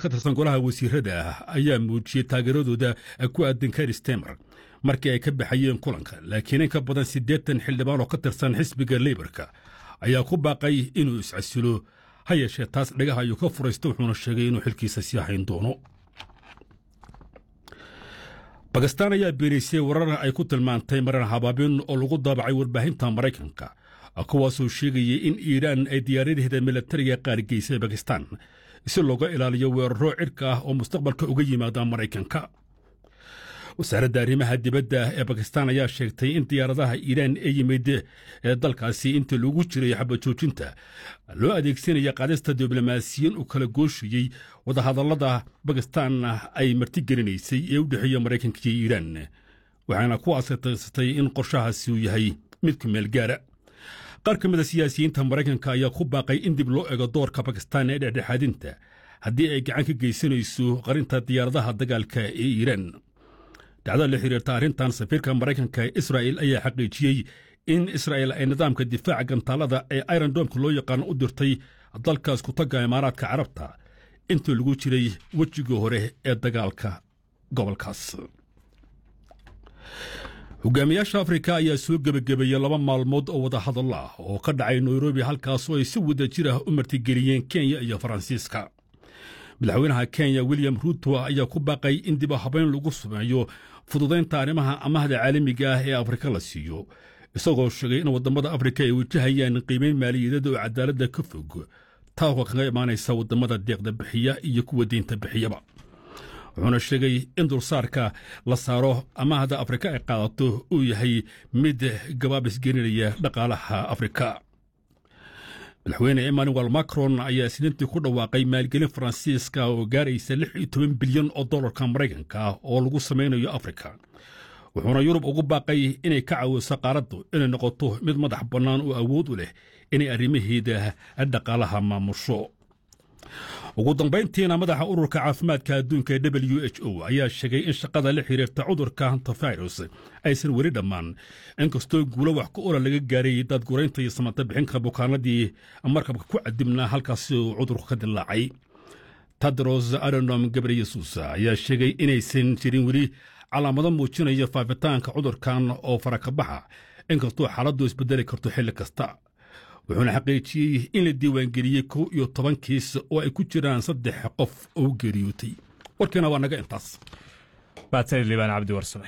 ka tirsan golaha wasiirada ayaa muujiyey taageeradooda ku aadan kar stemer markii ay ka baxayeen kulanka laakiin in ka badan siddeetan xildhibaan oo ka tirsan xisbiga leybarka ayaa ku baaqay inuu iscasilo ha yeeshee taas dhagaha ayuu ka furaysta wuxuuna sheegay inuu xilkiisa sii hayn doono bakistaan ayaa beenaysay warar ay ku tilmaantay maran habaabin oo lagu daabacay warbaahinta maraykanka kuwaasoo sheegayay in iiraan ay diyaaradaheeda milatariga qaarigeysay bakistaan si looga ilaaliyo weeraro cirka ah oo mustaqbalka uga yimaada maraykanka wasaaradda arrimaha dibadda ee bakistaan ayaa sheegtay in diyaaradaha iiraan ee yimid ee dalkaasi intii lagu jiray xabajoojinta loo adeegsanaya qaadista diblomaasiyiin u kala gooshayey wadahadallada bakistaan ay martigelinaysay ee u dhexeeya maraykanka iyo iiraan waxaana ku asataysatay in qorshahaasi uu yahay mid ku meel gaara qaar ka mida siyaasiyiinta maraykanka ayaa ku baaqay in dib loo ego doorka bakistaan ee dhexdhexaadinta haddii ay gacan ka geysanayso qarinta diyaaradaha dagaalka ee iiraan dhacdada la xiriirta arrintan safiirka maraykanka ee israa'il ayaa xaqiijiyey in israa'il ay nidaamka difaaca gantaalada ee irondomka loo yaqaano u dirtay dalkaas ku tagga imaaraadka carabta intii lagu jiray wejigii hore ee dagaalka gobolkaas hogaamiyaasha afrika ayaa soo gebagabeeyey laba maalmood oo wadahadallo ah oo ka dhacay nairobi halkaasoo ay si wada jir ah u martigeliyeen kenya iyo faransiiska madaxweynaha kenya william ruuto ayaa ku baaqay in dib habeyn lagu sameeyo fududaynta arrimaha amahda caalamiga ah ee afrika la siiyo isagoo sheegay in waddamada afrika ay wajahayaan qiimayn maaliyadeed oo cadaaladda ka fog taako kaga imaanaysa waddamada deeqda bixiya iyo kuwa deynta bixiyaba wuxuuna sheegay in dulsaarka la saaro amahda afrika ay qaadato uu yahay mid gabaabisgelinaya dhaqaalaha afrika madaxweyne emmanuel macron ayaa isniintii ku dhawaaqay maalgelin faransiiska oo gaaraysa lix iyo toban bilyan oo dollarka maraykanka ah oo lagu samaynayo afrika wuxuuna yurub ugu baaqay inay ka caawiso qaaraddu inay noqoto mid madax bannaan oo awood u leh inay arrimaheeda dhaqaalaha maamusho ugu dambayntiina madaxa ururka caafimaadka adduunka ee w h o ayaa sheegay in shaqada la xiriirta cudurka hantavirus aysan weli dhammaan inkastoo guulo wax ku ola laga gaaray daadguraynta iyo samata bixinka bukaanadii markabka ku cadibnaa halkaasi uu cudurku ka dilaacay tadros adonom gabreyesus ayaa sheegay inaysan jirin weli calaamado muujinaya faafitaanka cudurkan oo farakabaxa inkastoo xaaladdu isbedeli karto xilli kasta wuxuuna xaqiijiyey in la diiwaangeliyey kow iyo toban kiis oo ay ku jiraan saddex qof oo geeriyootay warkiina waa naga intaas baatani liibaan cabdi warsame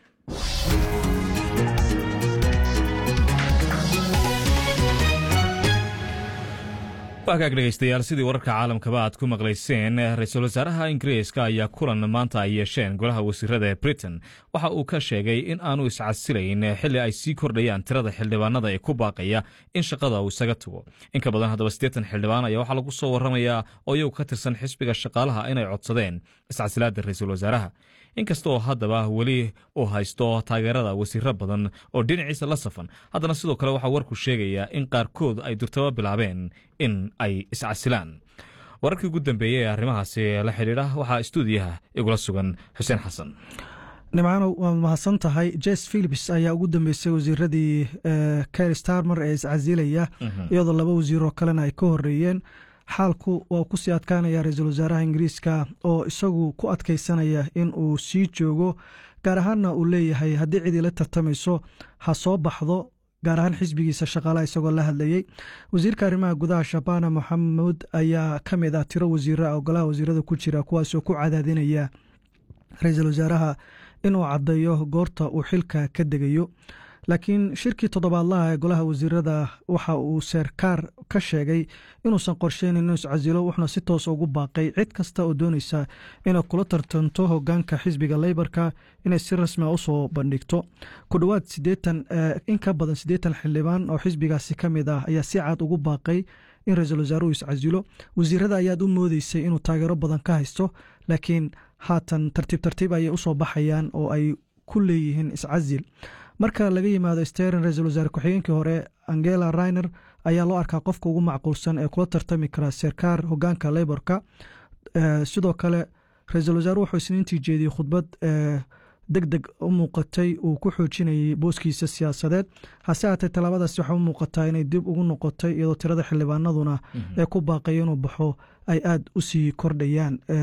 waagaag dhegaystayaal sidii wararka caalamkaba aad ku maqlayseen ra-iisul wasaaraha ingiriiska ayaa kulan maanta ay yeesheen golaha wasiirada ee britain waxa uu ka sheegay in aanu iscasilayn xilli ay sii kordhayaan tirada xildhibaanada ee ku baaqaya in shaqada uu isaga tago in ka badan haddaba siddeetan xildhibaan ayaa waxaa lagu soo warramayaa oo iyagu ka tirsan xisbiga shaqaalaha inay codsadeen iscasilaadda ra-iisul wasaaraha inkasta oo haddaba weli uu haysto taageerada wasiiro badan oo dhinaciisa la safan haddana sidoo kale waxaa warku sheegayaa in qaarkood ay durtaba bilaabeen in ay iscasilaan wararkii ugu dambeeyey ee arrimahaasi la xidhiidha waxaa stuudiyaha igula sugan xuseen xasan nimcaanow waad mahadsan tahay jes philips ayaa ugu dambeysay wasiiradii ker starmer ee iscasilaya iyadoo laba wasiiroo kalena ay ka horeeyeen xaalku waa ku sii adkaanaya ra-iisul wasaaraha ingiriiska oo isagu ku adkaysanaya in uu sii joogo gaar ahaanna uu leeyahay haddii cidii la tartamayso ha soo baxdo gaar ahaan xisbigiisa shaqaalaha isagoo la hadlayey wasiirka arrimaha gudaha shabana moxamuud ayaa ka mid ah tiro wasiira ogolaha wasiirada ku jira kuwaasoo ku cadaadinaya ra-iisul wasaaraha inuu caddeeyo goorta uu xilka ka degayo laakiin shirkii toddobaadlaha ee golaha wasiirada waxa uu seerkaar ka sheegay inuusan qorsheynin inuu iscasilo wuxuuna si toos ugu baaqay cid kasta oo doonaysa inay kula tartanto hogaanka xisbiga leybarka inay si rasmia usoo bandhigto ku dhowaad sideetan in ka badan siddeetan xildhibaan oo xisbigaasi ka mid ah ayaa si cad ugu baaqay in ra-iisul wasaaruhu iscasilo wasiirada ayaad u moodeysay inuu taageero badan ka haysto laakiin haatan tartiib tartiib ayay usoo baxayaan oo ay ku leeyihiin iscasil marka laga yimaado sterin ra-iisul wasaare ku-xigeenkii hore angela rainer ayaa loo arkaa qofka ugu macquulsan ee kula tartami kara serkaar hogaanka leyborka sidoo kale ra-iisul wasaare wuxuu isniintii jeediyey khudbad deg deg u muuqatay uu ku xoojinayay booskiisa siyaasadeed hase haatee tallaabadaasi waxaa u muuqataa inay dib ugu noqotay iyadoo tirada xildhibaanaduna ee ku baaqaya inuu baxo ay aada u sii kordhayaan